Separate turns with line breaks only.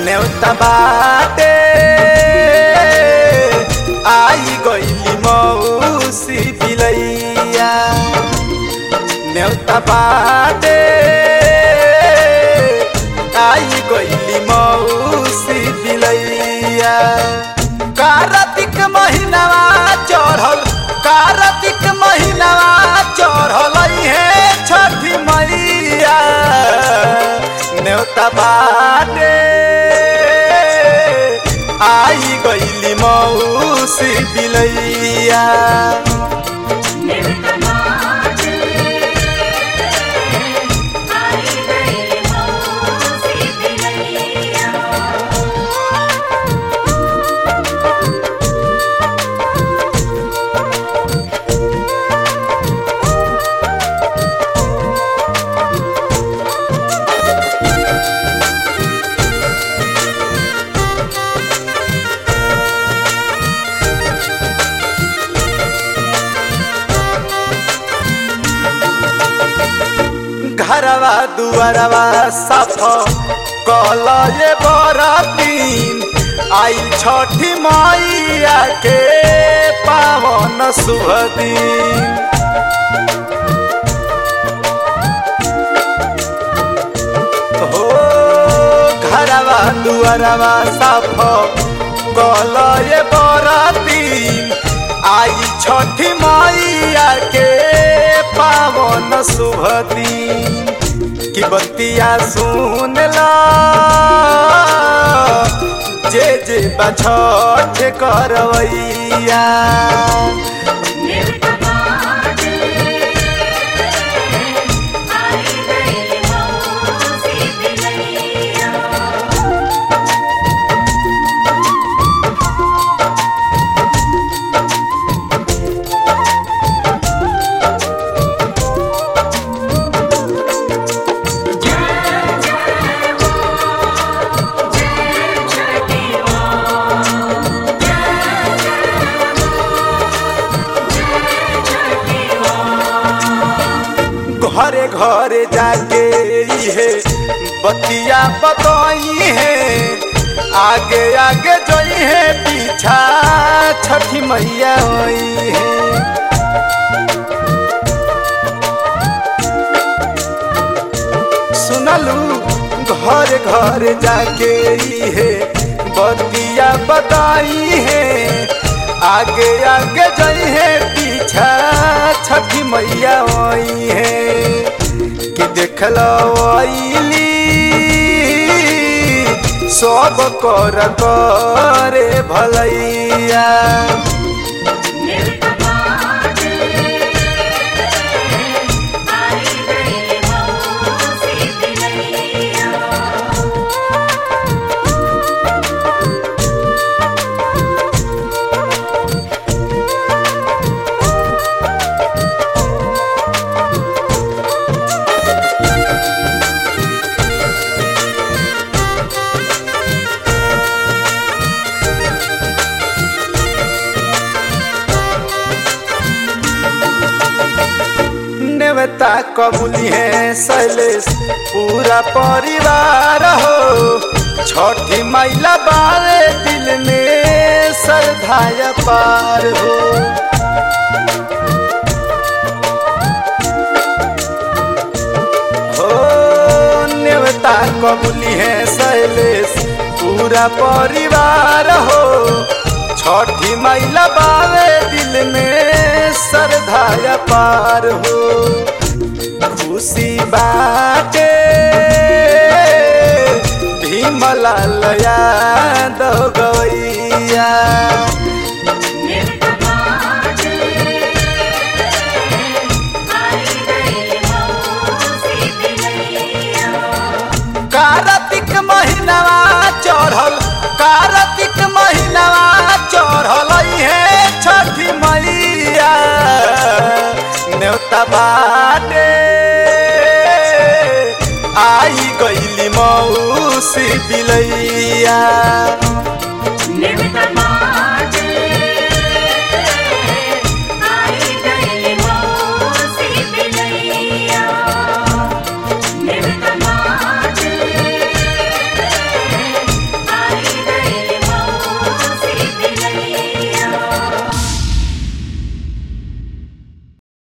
नेउता बाटे आई गईली मौसी बिलैया नेउता बाटे आई गईली मौसी बिलैया कार्तिक महीनावा चढ़ल कार्तिक महीनावा चढ़ल हे छठी मैया नेउता बाटे आई गईली मौसी बिलैया
नेवता बाटे आई गई मौसी बिलैया
घरवा दुआरवा साफ कल ये बरतीन आई छठी मैया के पावन शुभ दिन हो घरवा दुआरवा साफ कल ये बरतीन आई छठी मैया के पावन शुभ दिन की बतिया सुन ला जे जे बछठ करवैया
नेवता बाटे आई गई मौसी बिलैया
घरे घरे जाके इहे बतिया बतई है आगे आगे जोई है पीछा छठी मैया होई है सुनलू घर घर जाके इहे बतिया बताई है आगे आगे जई है पीछा छठी मैया आई है कि देखलो आईली सब कर करे भलैया
नेवता बाटे आई गई मौसी बिलैया
नेवता कबूली है शैलेश पूरा परिवार हो छठी मैला बारे दिल में श्रद्धाया पार हो हो नेवता कबूली है शैलेश पूरा परिवार हो छठी मैला बारे दिल में श्रद्धाया पार हो खुशी बाटे भीमला लया दो गवैया
नेवता बाटे आई गई मौसी बिलैया
कार्तिक महीनावा चढ़ल कार्तिक महीनावा चढ़ल हे छठी मैया न्योता बाटे आई गईली मौसी बिलैया